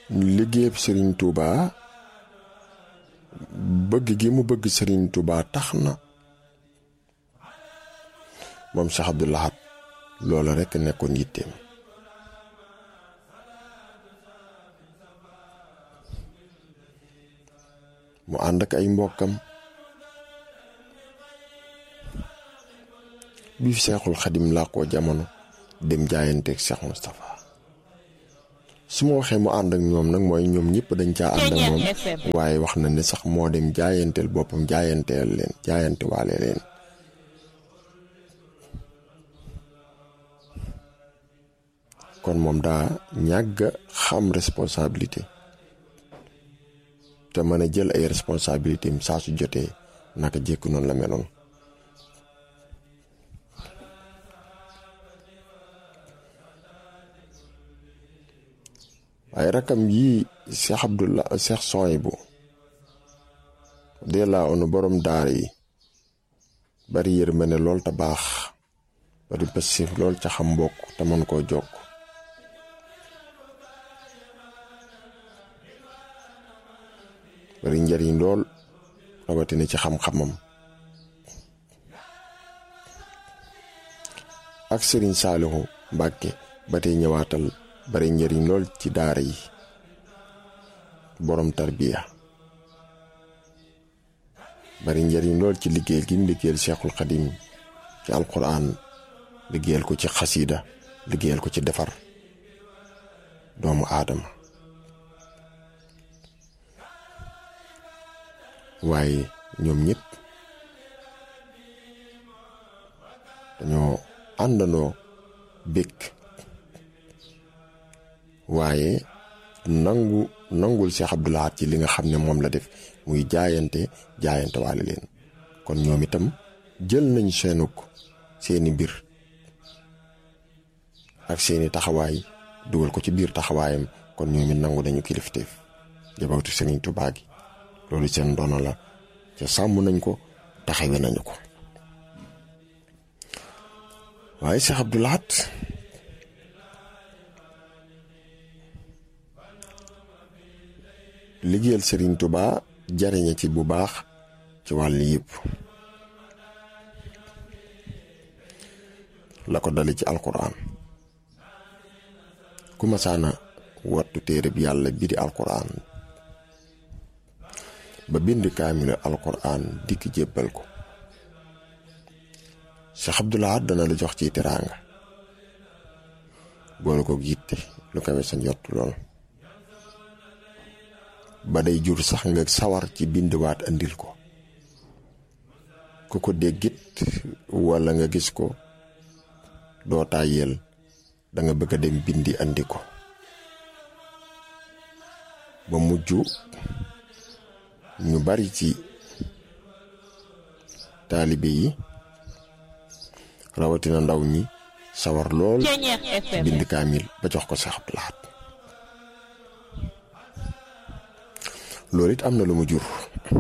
liggéeyab sëriñ Touba bëgg gi mu bëgg sëriñ Touba tax na moom Cheikh Abdou Lahad loola rekk nekkoon yitteem mu ànd ak ay mbokkam bi fi Seexul Xadim làqoo jamono dem jaayanteeg Cheikh Moustapha su ma waxee mu ànd ak ñoom nag mooy ñoom ñëpp dañ caa ànd ak moom waaye wax na ne sax moo dem jaayanteel boppam jaayanteel leen jaayante waale leen kon moom daa ñàgg xam responsabilité te mën a jël ay responsabilité am saa su jotee naka jekk noonu la meloon waaye rakam yii Cheikh Abdullah Cheikh Souhaïbou de la onu borom daara yi bari yërmande lool te baax bari passif lool ca xam mbokk te mën koo jokk bari njariñ lool rawatina ci xam-xamam ak sëriñ Saalihu Mbàkke ba tey ñëwaatal bari njariñ lool ci daara yi borom tarbiya bari njariñ lool ci liggéeyal gi mu liggéeyal Cheikhul Xadim ci alquran liggéeyal ko ci xasida liggéeyal ko ci defar doomu aadama waaye ñoom ñëpp dañoo àndandoo békk waaye nangu nangul Cheikh Abdou Lahad ci li nga xam ne moom la def muy jaayante jaayante waale leen kon ñoom itam jël nañ seenuk seeni mbir ak seeni taxawaay dugal ko ci biir taxawaayam kon ñoom it nangu nañu kilifteef jabawtu Sëriñ Tuubaa gi loolu seen ndono la ca sàmm nañ ko taxawe nañu ko waaye Cheikh Abdou Lahad liggéeyal Serigne Touba jariñe ci bu baax ci wàll yëpp la ko dale ci alquran ku masaana wattu téere bi yàlla bi di alquran ba bind kaamilu alquran dikk jébbal ko Cheikh Abdou Lahad dana la jox ci teraanga boole ko yitte lu kawe sa njott lool ba day jur sax nga sawar ci bindwaat andil ko ku ko déggit walla nga gis ko doo tàyyeel da nga bëgg a dem bindi andi ko ba mujj ñu bari ci taalibe yi rawatina ndaw ñi sawar lool bind kaamil ba jox ko Cheikh Abdou Lahad loolu it am na lu mu jur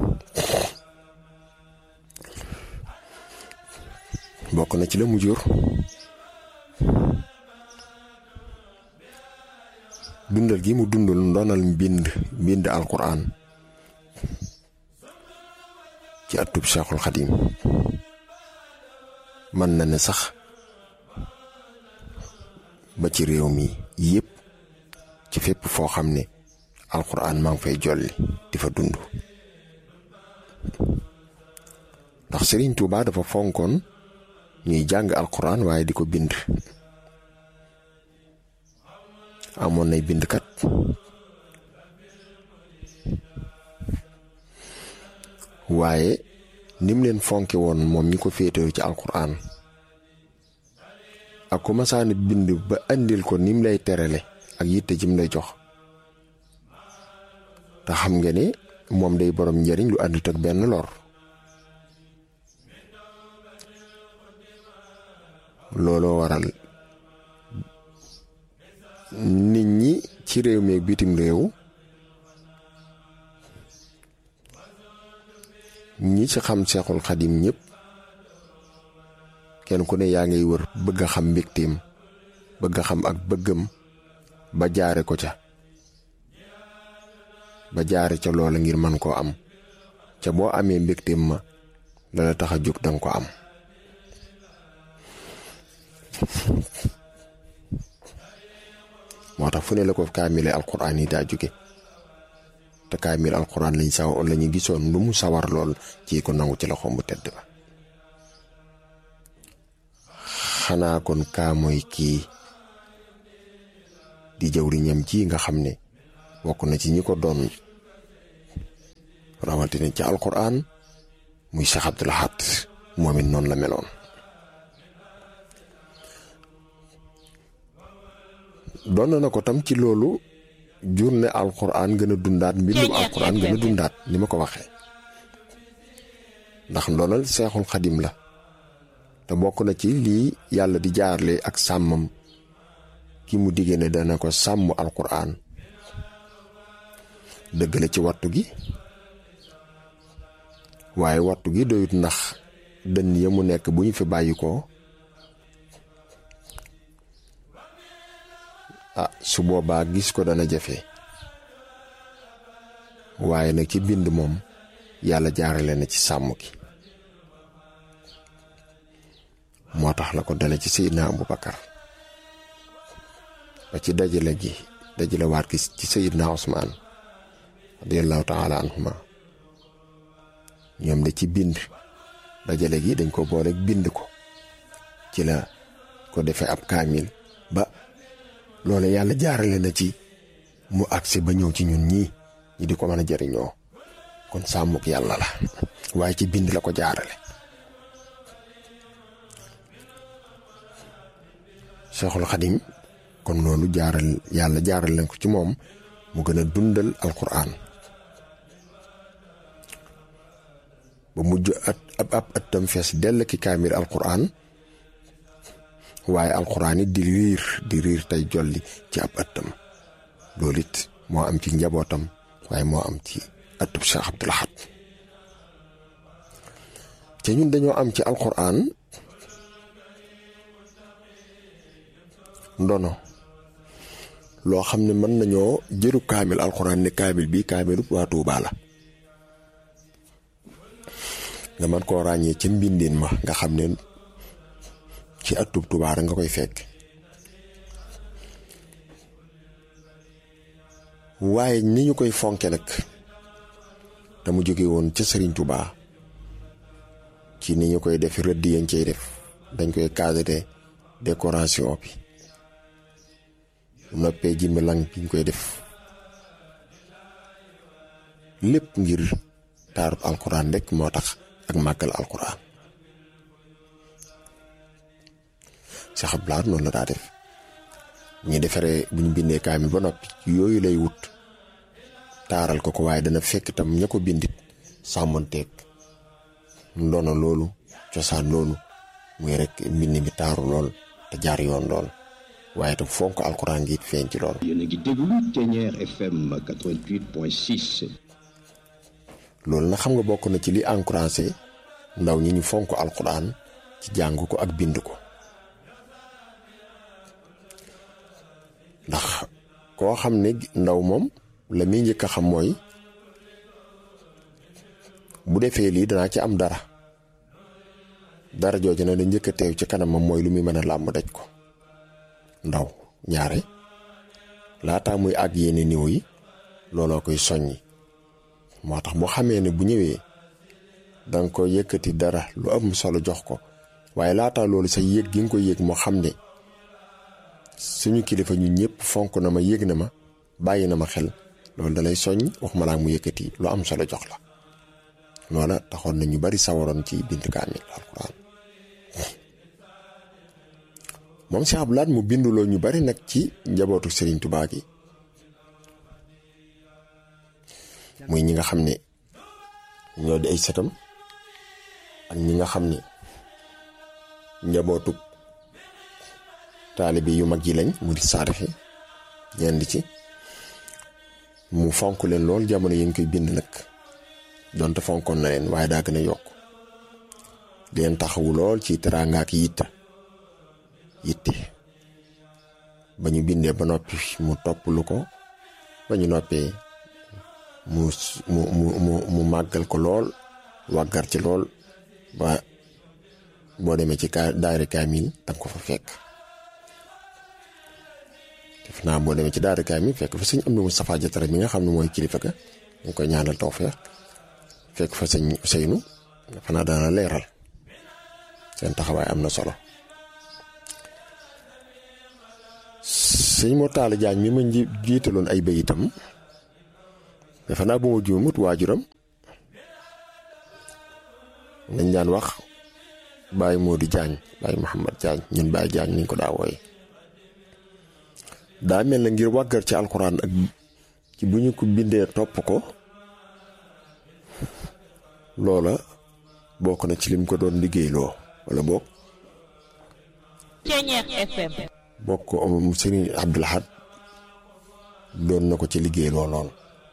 bokk na ci la mu jur dundal gi mu dundal ndonal mbind mbind alquran ci atub Cheikhul Xadim mën na ne sax ba ci réew mi yépp ci fépp foo xam ne alquran maa ngi fay jolli di fa dund ndax Serigne Touba dafa fonkoon ñuy jàng alquran waaye di ko bind amoon nay bindkat waaye nim leen fonke woon moom ñi ko féetewu ci alquran ak ku masaani bind ba andil ko nim lay terale ak yitte jim lay jox te xam nga ne moom day borom njariñ lu àndut ak benn lor looloo waral nit ñi ci réew mi ak bitim réew ñi ci xam seexul xadim ñëpp kenn ku ne yaa ngay wër bëgg a xam mbégteem bëgg a xam ak bëggam ba jaare ko ca ba jaare ca loola ngir man koo am ca boo amee mbégteem ma la la tax a jóg danga ko am moo tax fu ne la ko kaamile alquran yi daa jóge te kaamil alquran lañ saw la ñu gisoon lu mu sawar lool ci ko nangu ci la xomb tedd ba xanaa kon kaa mooy kii di jëwriñam ji nga xam ne bokk na ci ñi ko doon rawatina ci alquran muy Cheikh Abdoul Ahad moom it noonu la meloon doon na ko tam ci loolu jur ne alquran gën a dundaat mbindum alquran gën a dundaat ni ma ko waxee ndax ndoonal seexul xadim la te bokk na ci lii yàlla di jaarle ak sàmmam ki mu diggee ne dana ko sàmm alquran dëgg la ci wattu gi waaye wattu gi doyut ndax dënn ya mu nekk bu ñu fi bàyyi ko ah su boobaa gis ko dana jafe waaye nag ci bind moom yàlla jaarale na ci sàmm gi moo tax la ko dale ci Seydina Abubakar ba ci dajale gi dajale waat gi ci Seydina Usmaan radiyallahu taala anhuma ñoom de ci bind dajale gi dañ ko boole bind ko ci la ko defee ab kaamil ba loolu yàlla jaarale na ci mu agsi ba ñëw ci ñun ñii ñi di ko mën a jariñoo kon sàmmuk yàlla la waaye ci bind la ko jaarale Cheikhul Xadim kon loolu jaaral yàlla jaaral leen ko ci moom mu gën a dundal alquran ba mujj at ab ab ëttam fees dell ki kaamil alquran waaye alquran it di riir di riir tey jolli ci ab ëttam loolu it moo am ci njabootam waaye moo am ci ëttub Cheikh Abdoul Ahad te ñun dañoo am ci alquran ndono loo xam ne mën nañoo jëru kaamil alxuraan ne kaamil bi kaamilu waa Tuubaa la nga mën koo ràññee ca mbindin ma nga xam ne ci atub Tuubaa rek nga koy fekk waaye ni ñu koy fonke nag te mu jóge woon ca Sëriñ Tuubaa ci ni ñu koy def rëdd yañ cay def dañ koy cadré décoration bi noppee jimmi lang bi ñu koy def lépp ngir taarub alquran rek moo tax ak màggal alquran Cheikh Abdoul Ahad noonu la daa def ñu defaree bu ñu bindee kaamil ba noppi yooyu lay wut taaral ko ko waaye dana fekk tam ña ko bindit sàmmanteeg ndono loolu cosaan loolu muy rek mbind mi taaru lool te jaar yoon lool waaye tam fonk alxuraan gi feeñ ci loolu. yéen a ngi déglu Thiéniere FM 88.6. loolu nag xam nga bokk na ci li encouragé ndaw ñi ñu fonk alxuraan ci jàng ko ak bind ko ndax koo xam ne ndaw moom la muy njëkk a xam mooy bu defee lii danaa ci am dara dara jooju na da njëkk a teew ci kanamam mooy lu muy mën a làmb daj ko. ndaw ñaare laataa muy àgg yenn niw yi looloo koy soññi moo tax boo xamee ne bu ñëwee danga ko yëkkati dara lu am solo jox ko waaye laataa loolu sa yéeg gi nga ko yéeg moo xam ne suñu kilifa ñu ñëpp fonk na ma yéeg na ma bàyyi na ma xel loolu dalay soññ wax ma laa mu yëkkati lu am solo jox la loola taxoon na ñu bari sawaroon ci bind kaamil alquran moom Cheikh Abdoul Ahad mu binduloo ñu bari nag ci njabootu Serigne Touba gi muy ñi nga xam ne ñoo di ay sëtam ak ñi nga xam ne njabootu taalibe yu mag yi lañ mu di saadixi ñenn ci mu fonk leen lool jamono yi ngi koy bind nag donte fonkoon na leen waaye daa gën a yokk di leen taxawu lool ci teraanga ak yitta yitte ba ñu bindee ba noppi mu topp lu ko ba ñu noppee mu mu mu mu mu màggal ko lool wàggar ci lool ba boo demee ci ka daayira kaamil danga ko fa fekk def naa boo demee ci daayira kaamil fekk fa sëñ am na Moustapha Jatara mi nga xam ne mooy kilifa ga ñu koy ñaanal tawfeex fekk fa sëñ Ousseynou dafa naa daana leeral seen taxawaay am na solo sëñ moo taala jaañ mi ma jiitaloon ay bayitam dafa naa bu ma juumut waajuram dañ daan wax Baye Modou Diagne Baye Mouhamad Diagne ñun Baye Diagne niñ ko daa wooye daa mel na ngir wàggar ci alxuraan ak ci bu ñu ko bindee topp ko loola bokk na ci lim ko doon liggéeyloo wala bokk Ceeñeex FM bokk ko Serigne Abdoul Ahad doon na ko ci liggéeyloo lool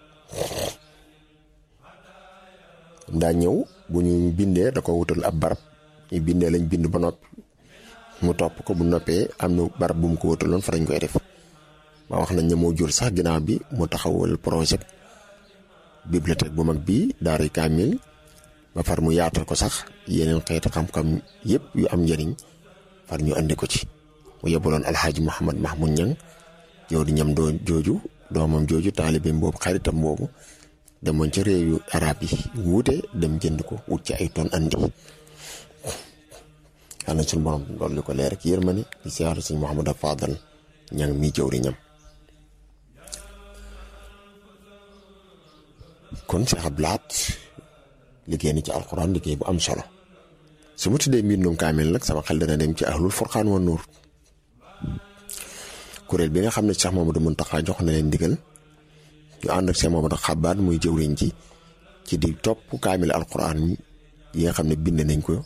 daa ñëw bu ñu bindee da ko wutal ab barab ñu bindee lañ bind ba noppi mu topp ko bu noppee am na barab bu mu ko wutaloon fa lañ koy def ba wax nañ ne moo jur sax ginnaaw bi mu taxawal projet bibliothèque bu mag bii daara kaamil ba far mu yaatal ko sax yeneen xeeti xam-xam yëpp yu am njëriñ far ñu andi ko ci mu yebaloon alxaaji Mouhamad Mahmoud Ñang yow di ñam doo jooju doomam jooju taalibeem boobu xaritam boobu demoon ca réew yu arab yi wuute dem jënd ko wut ci ay ton andi yàlla suñu borom loolu li ko leer ak yërmande di siyaare suñu Mouhamad Fadal ñang mi jëwri ñam kon Cheikh Abdou Lahad liggéey ni ci alxuraan liggéey bu am solo su ma tuddee mbindum kaamil nag sama xel dana dem ci ahlul furqaan wa nuur kuréel bi nga xam ne Cheikh Mamadou Muntaxa jox na leen ndigal ñu ànd ak Cheikh Mamadou Xabaat muy jëwriñ ci ci di topp kaamil alxuraan yi nga xam ne bind nañ ko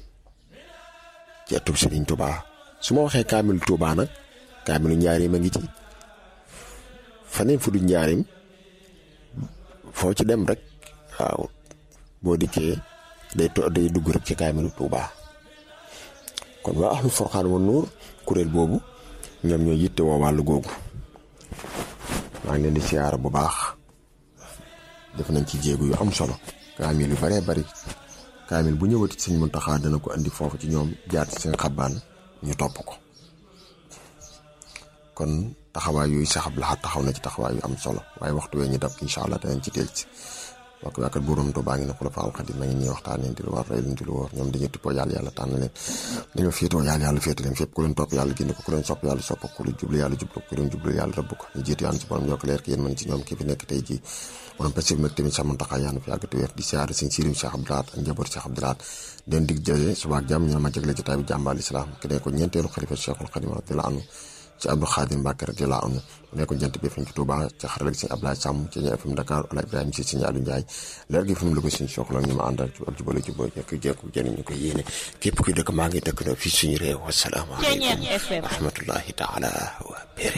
ci atub Sëriñ Tuubaa su ma waxee kaamil Tuubaa nag kaamilu njaarim a ngi ci faneen fu du njaarim foo ci dem rek waaw boo dikkee day to day dugg rek ci kaamilu Tuubaa kon waa ahlu Furqaan wa Nuur kuréel boobu ñoom ñoo yitte woo wàllu googu maa ngi leen di siyaara bu baax def nañ ci jéegu yu am solo kaamil yu baree bari kaamil bu ñëwati sëñ Muntaxa dana ko andi foofu ci ñoom jaar ci seen xabaan ñu topp ko kon taxawaay yooyu Cheikh Abdou Lahad taxaw na ci taxawaay yu am solo waaye waxtu wee ñu dab incha allah danañ ci del ci wax waakat buuram Tuubaa ngi ne ku la faal xadim na ngeen ñuy waxtaanee di lu war rey luñ di lu wóor ñoom dañuy tippoo yàlla yàlla tànn leen dañoo féetoo yàlla yàlla féete leen fépp ku leen topp yàlla génn ko ku leen sopp yàlla sopp ku leen jublu yàlla jublu ku leen jublu yàlla rëbb ko ñu jiitu yàlla ci borom yokk leer ki yéen mën ci ñoom ki fi nekk tey ji borom passif nag tamit Cheikh Mountakha yàlla fi yàgg te wér di siyaare sëñ Sirim Cheikh Abdou Lahad ak njaboot Cheikh Abdou Lahad den dig jëlee suba ak jàmm ñoo ma jagle jotaay bi jàmbaal islam ki ne ko ñeenteelu xalifa Cheikhul Khadim radiyallahu anhu ci Abdou Khadim Mbacke radiyallahu anhu mu nekkoon jant bi fi ci Touba ci xarala gi sëñ Ablaye Sàmm ci ñi FM Dakar ala Ibrahima si sëñ Aliou Ndiaye leer gi fi mu la ko sëñ soxla ñu ma àndal ci ak jubale juboo ñekk jekku jëriñ ñu ko yéene képp kuy dëkk maa ngi dëkk na fii suñu réew wasalaamaaleykum wa rahmatullahi taala wa